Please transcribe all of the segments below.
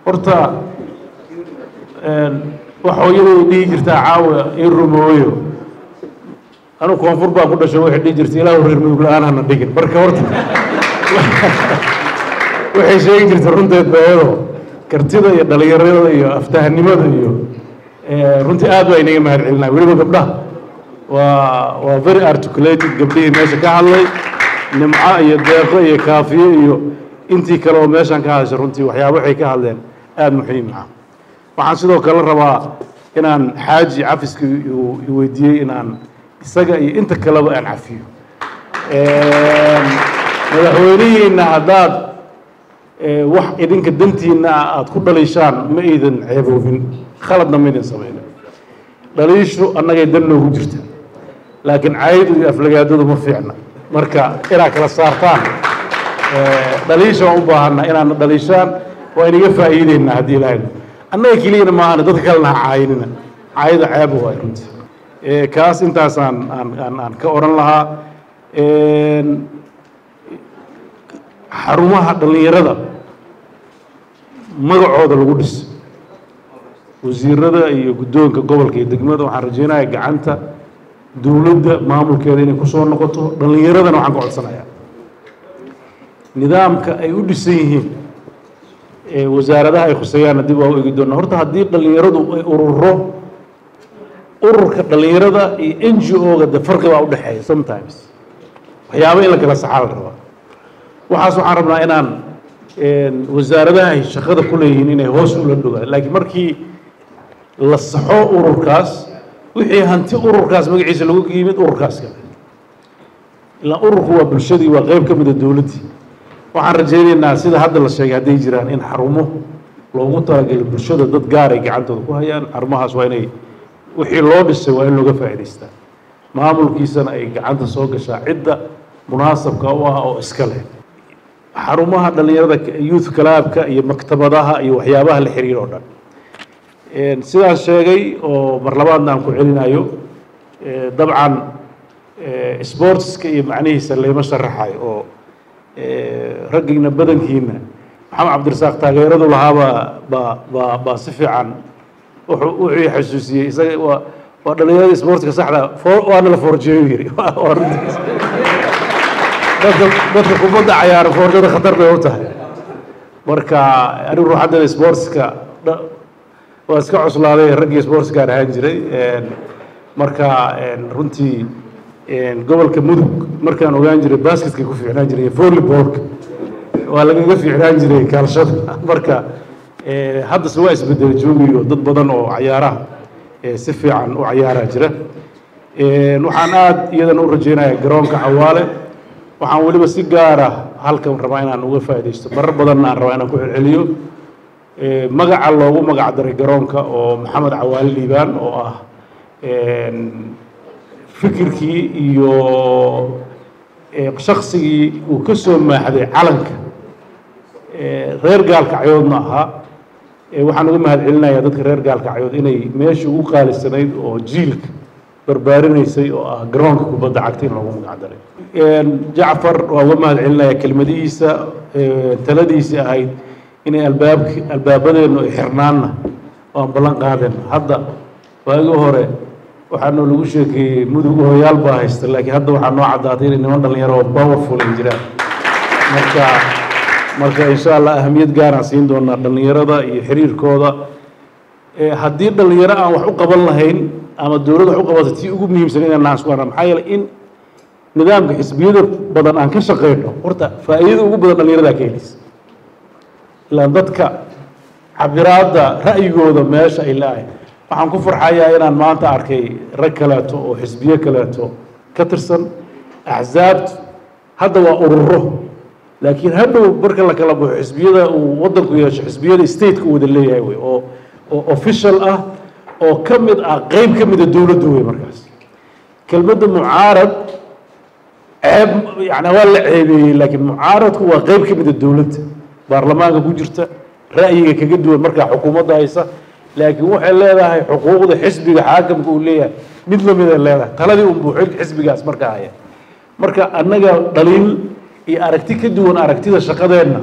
horta wax hooyaday dhihi jirtaa caawa ii rumooyo anu koonfur baan ku dhashay waxay dhihi jirta ilaahu reer mudug la-aan hana dhigin marka horta waxay sheegi jirta runteed beedo kartida iyo dhalinyarada iyo aftahanimada iyo runtii aad baa inaga mahad celinaya weliba gabdhaha waa waa very articulated gabdhihii meesha ka hadlay nimco iyo deeqo iyo kaafiye iyo intii kale oo meeshan ka hadashay runtii waxyaaba waxay ka hadleen aada muxiim ah waxaan sidoo kale rabaa inaan xaaji cafiska weydiiyey inaan isaga iyo inta kaleba aan cafiyo madaxweynihiina haddaad wax idinka dantiina ah aada ku dhaliishaan ma idan ceeboobin khaladna ma idin samaynin dhaliishu annagay dan noogu jirta laakiin caydu iyo aflagaadadu ma fiicna marka inaad kala saartaan dhaliisha waan u baahanaa inaadna dhaliishaan waa inaga faa'iideynaa haddii ilaahay annaga keliyana maahane dadka kalena ha caayinina caayada ceeb waay runtii kaas intaasaan aan aan aan ka odhan lahaa xarumaha dhallinyarada magacooda lagu dhis wasiirada iyo guddoonka gobolka iyo degmada waxaan rajeynaya gacanta dowladda maamulkeeda inay kusoo noqoto dhallinyaradana waxaan ka codsanayaa nidaamka ay u dhisan yihiin wasaaradaha ay khuseeyaanna dib waa u egi doonaa horta haddii dhallinyaradu ay ururo ururka dhallinyarada iyo n g o-ga de farqi baa udhexeeya sometimes waxyaaba in la kala saxaa la rabaa waxaas waxaan rabnaa inaan wasaaradaha ay shaqada ku leeyihiin inay hoos ula dhogaan laakiin markii la saxo ururkaas wixii hanti ururkaas magaciisa lagu yimid ururkaas kale ilaa ururku waa bulshadii waa qeyb ka mida dowladdii waxaan rajaynaynaa sida hadda la sheegay hadday jiraan in xarumo loogu talagalo bulshada dad gaar ay gacantooda ku hayaan xarumahaas waa inay wixii loo dhisay waa in looga faa'idaystaa maamulkiisana ay gacanta soo gashaa cidda munaasabka u ah oo iska leh xarumaha dhallinyarada youth clubka iyo maktabadaha iyo waxyaabaha la xiriir oo dhan sidaas sheegay oo mar labaadna aan ku celinayo dabcan sportska iyo macnihiisa layma sharaxayo oo raggiina badankiina maxamed cabdirasaaq taageeradu lahaabaa baa baa baa si fiican wuxuu wuxuu xasuusiyey isaga waa waa dhallinyarada sportska saxda waana la forjeeyo yiri waa runtiis dadka dadka kubadda cayaara foorjada khatar bay u tahay marka anigu ruuxaddana sportska waa iska cuslaaday raggii sportskaan ahaan jiray marka runtii gobolka mudug markaan ogaan jiray basketkay ku fiicnaan jiray volleybolka waa lagaga fiicnaan jiray kaalshada marka haddase waa isbedel joogiyo dad badan oo cayaaraha si fiican u cayaaraa jira waxaan aada iyadana u rajeynayaa garoonka xawaale waxaan weliba si gaara halkan rabaa inaan uga faaidaysto marar badanna aan rabaa inaan ku celceliyo magaca loogu magac daray garoonka oo maxamed cawaale liibaan oo ah fikirkii iyo shaksigii uu ka soo maaxday calanka reer gaalkacyoodna ahaa waxaan uga mahad celinayaa dadka reer gaalkacyood inay meeshii ugu qaalisanayd oo jiilka barbaarinaysay oo ah garoonka kubadda cagta in loogu magac daray jacfar waa uga mahad celinaya kelmadihiisa taladiisii ahayd inay albaabk albaabadeennu ay xirnaanna waan ballan qaadeen hadda waagii hore waxaanoo lagu sheekeeyey mudug hooyaal baa haysta laakiin hadda waxaa noo caddaatay inay niman dhalinyaro oo powerful ay jiraan marka marka insha allah ahamiyad gaaraan siin doonaa dhallinyarada iyo xiriirkooda haddii dhallinyaro aan wax u qaban lahayn ama dowlad wax u qabata tii ugu muhiimsan inaan naas ku arna maxaa yeelay in nidaamka xisbiyada badan aan ka shaqeyno horta faa'iidada ugu badan dhallinyaradaa ka helaysa ilaan dadka cabiraadda ra'yigooda meesha ay leedahay waxaan ku farxayaa inaan maanta arkay rag kaleeto oo xisbiyo kaleeto ka tirsan axsaabtu hadda waa ururo laakiin hadhow marka la kala baxo xisbiyada uu waddanku yeesho xisbiyada stateka u wada leeyahay wey oo oo official ah oo ka mid ah qeyb ka mida dowladda wey markaas kelmadda mucaarad ceeb yani waa la ceebeeyey laakiin mucaaradku waa qeyb ka mida dowladda baarlamaanka ku jirta ra'yiga kaga duwan markaa xukuumadda haysa laakiin waxay leedahay xuquuqda xisbiga xaakamka uu leeyahay mid lamid ay leedahay taladii unbuu xisbigaas markaa haya marka annaga dhaliil iyo aragti ka duwan aragtida shaqadeenna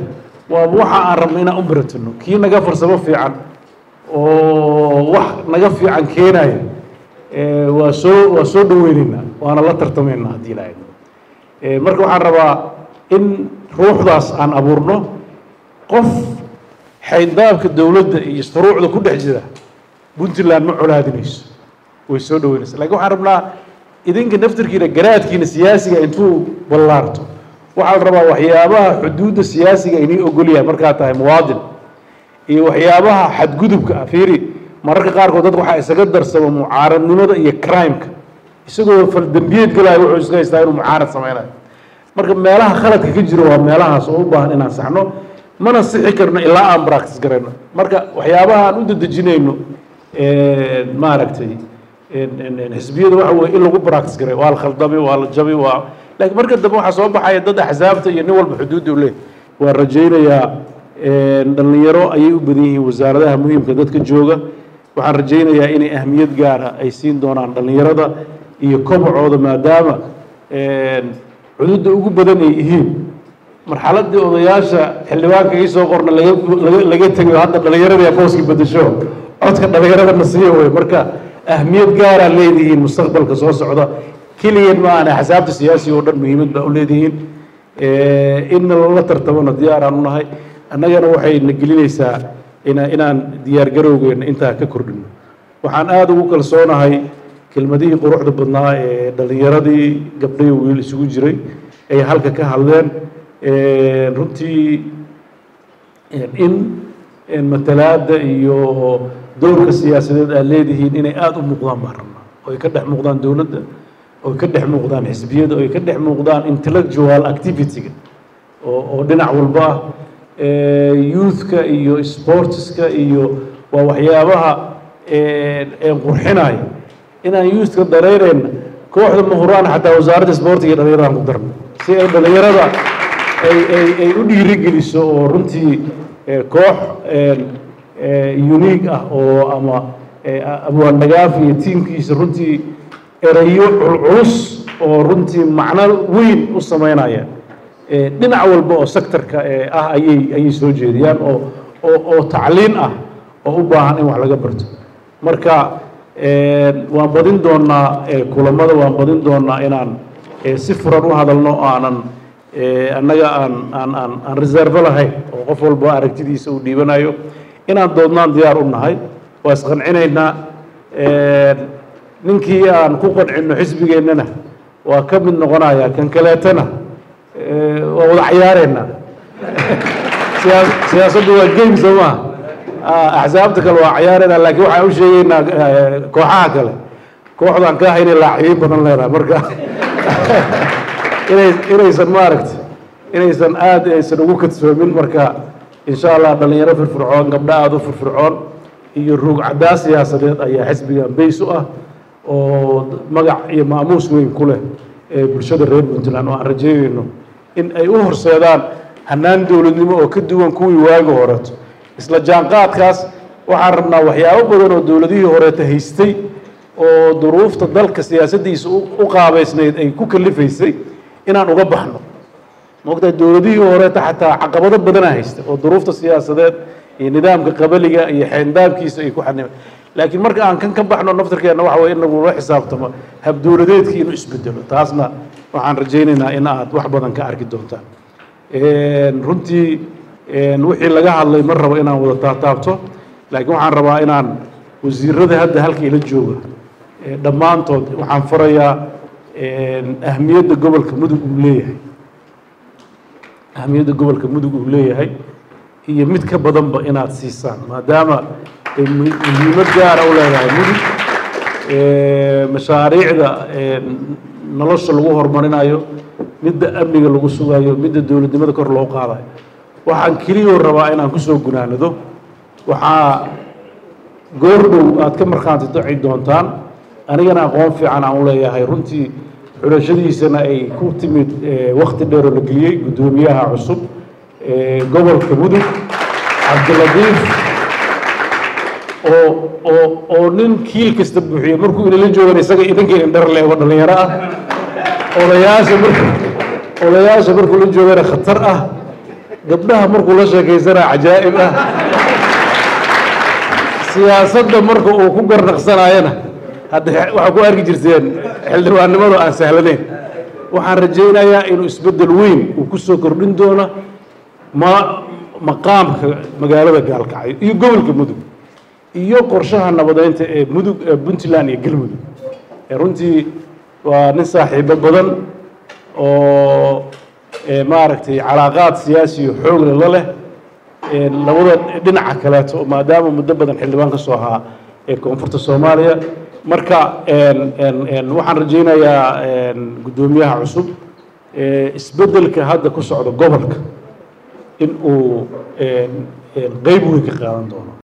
waa waxa aan rabno inaan u baratano kii naga farsamo fiican oo wax naga fiican keenaya waa soo waa soo dhaweyneynaa waana la tartamaynaa haddii ilaahay marka waxaan rabaa in ruuxdaas aan abuurno qof xayndaabka dowladda iyo shuruucda ku dhex jira puntland ma colaadinayso way soo dhaweynaysa lakin waxaan rabnaa idinka naftarkiina garaadkiina siyaasiga intuu ballaarto waxaa la rabaa waxyaabaha xuduudda siyaasiga inii ogolyahay markaa tahay muwaadin iyo waxyaabaha xadgudubka ah fiiri mararka qaarkood dadka waxaa isaga darsama mucaaradnimada iyo crimeka isagoo faldembiyeed galaayo wuxuu iska haystaa inuu mucaarad sameynayo marka meelaha khaladka ka jiro waa meelahaas oo u baahan inaan saxno mana sixi karno ilaa aan practice garayno marka waxyaabaha aan u dedejinayno maaragtay xisbiyada waxa weye in lagu practice garay waa la khaldami waa la jabi waa laakiin marka dambe waxaa soo baxaya dad axsaabta iyo nin walba xuduudda u leh waa rajaynayaa dhallinyaro ayay u badan yihiin wasaaradaha muhiimka dadka jooga waxaan rajaynayaa inay ahmiyad gaara ay siin doonaan dhallinyarada iyo kobacooda maadaama xuduudda ugu badan ay yihiin marxaladii odayaasha xildhibaanka ii soo qorna laga laga laga tegayo hadda dhallinyaradii booski bedesho codka dhallinyarada na siiyo wey marka ahmiyad gaaraa leedihiin mustaqbalka soo socda keliyan ma aan axsaabta siyaasiga oo dhan muhiimad baa u leedihiin inna lala tartamona diyaaraan u nahay annagana waxay na gelinaysaa ina inaan diyaar garowgeena intaa ka kordhino waxaan aada ugu kalsoonahay kelmadihii quruxda badnaa ee dhallinyaradii gabdhayo wiil isugu jiray ay halka ka hadleen runtii in matalaadda iyo dowrka siyaasadeed aad leedihiin inay aada u muuqdaan baan rabnaa oo ay ka dhex muuqdaan dowladda oo ay ka dhex muuqdaan xisbiyada oo ay ka dhex muuqdaan intellectual activity-ga oo oo dhinac walba ah youthka iyo sportska iyo waa waxyaabaha qurxinaya inaan youthka dareereyna kooxda mahuraan xataa wasaaradda sportiga iyo dhallinyaradan ku darno si ay dhallinyarada ay ay ay u dhiirigeliso oo runtii koox unique ah oo ama abwaan dhagaaf iyo tiimkiisa runtii erayo culculus oo runtii macno weyn u sameynaya dhinac walba oo sectorka ah ayay ayay soo jeediyaan oo oo oo tacliin ah oo u baahan in wax laga barto marka waan badin doonaa kulamada waan badin doonaa inaan si furan u hadalno aanan annaga aan aan aan aan reserve lahayn oo qof walba aragtidiisa uu dhiibanayo inaan doodnaan diyaar u nahay waa isqancinaynaa ninkii aan ku qancino xisbigeennana waa ka mid noqonaya kan kaleetana waa wada cayaareynaa siyaa siyaasaddu waa game soo maha axsaabta kale waa cayaareynaa laakiin waxaan u sheegeynaa kooxaha kale kooxdaan ka haynay laacibiin badan leedahay marka inay inaysan maaragta inaysan aada aysan ugu kadsoomin marka insha allah dhallinyaro firfircoon gabdho aada u firfircoon iyo ruug caddaa siyaasadeed ayaa xisbigan bays u ah oo magac iyo maamuus weyn ku leh ee bulshada reer puntland oo aan rajeynayno in ay u horseedaan hannaan dowladnimo oo ka duwan kuwii waagi horeeto isla jaanqaadkaas waxaan rabnaa waxyaabo badan oo dowladihii horeeta haystay oo duruufta dalka siyaasaddiisa u qaabaysnayd ay ku kalifaysay inaan uga baxno maogtahay dowladihii horeeta xataa caqabado badana haysta oo duruufta siyaasadeed iyo nidaamka qabaliga iyo xeendaabkiisa ay ku xanima laakiin marka aan kan ka baxno naftarkeenna waxa weye in lagula xisaabtamo habdowladeedkii inuu isbedelo taasna waxaan rajaynaynaa in aad wax badan ka arki doontaan runtii wixii laga hadlay ma rabo inaan wada taataabto laakiin waxaan rabaa inaan wasiirada hadda halka ila jooga dhammaantood waxaan farayaa ahmiyadda gobolka mudug uu leeyahay ahmiyadda gobolka mudug uu leeyahay iyo mid ka badanba inaad siisaan maadaama ay muhiimad gaara u leedahay mudug mashaariicda nolosha lagu horumarinayo midda amniga lagu sugayo midda dowladnimada kor loo qaadayo waxaan keliyoo rabaa inaan kusoo gunaanado waxaa goordhow aad ka markhaanti daci doontaan anigana aqoon fiican aan u leeyahay runtii xulashadiisana ay ku timid wakti dheeroo la geliyey guddoomiyaha cusub gobolka mudug cabdilatiif oo oo oo nin kiil kasta buuxiye markuu inala joogan isaga idinkii indhar leego dhallinyaro ah odayaasha marku odayaasha markuu la joogana khatar ah gabdhaha markuu la sheekaysanaa cajaa'ib ah siyaasadda marka uu ku garnaqsanayana hadda waxaa ku arki jirteen xildhibaannimadu aan sahlanayn waxaan rajaynayaa inuu isbeddel weyn uu ku soo kordhin doono ma maqaamka magaalada gaalkacyo iyo gobolka mudug iyo qorshaha nabadeynta ee mudug ee puntland iyo galmudug runtii waa nin saaxiibo badan oo maaragtay calaaqaad siyaasiyo xoogle la leh labada dhinaca kaleeto maadaama muddo badan xildhibaan ka soo ahaa ee koonfurta soomaaliya marka waxaan rajaynayaa guddoomiyaha cusub isbeddelka hadda ku socda gobolka in uu qeyb weyn ka qaadan doono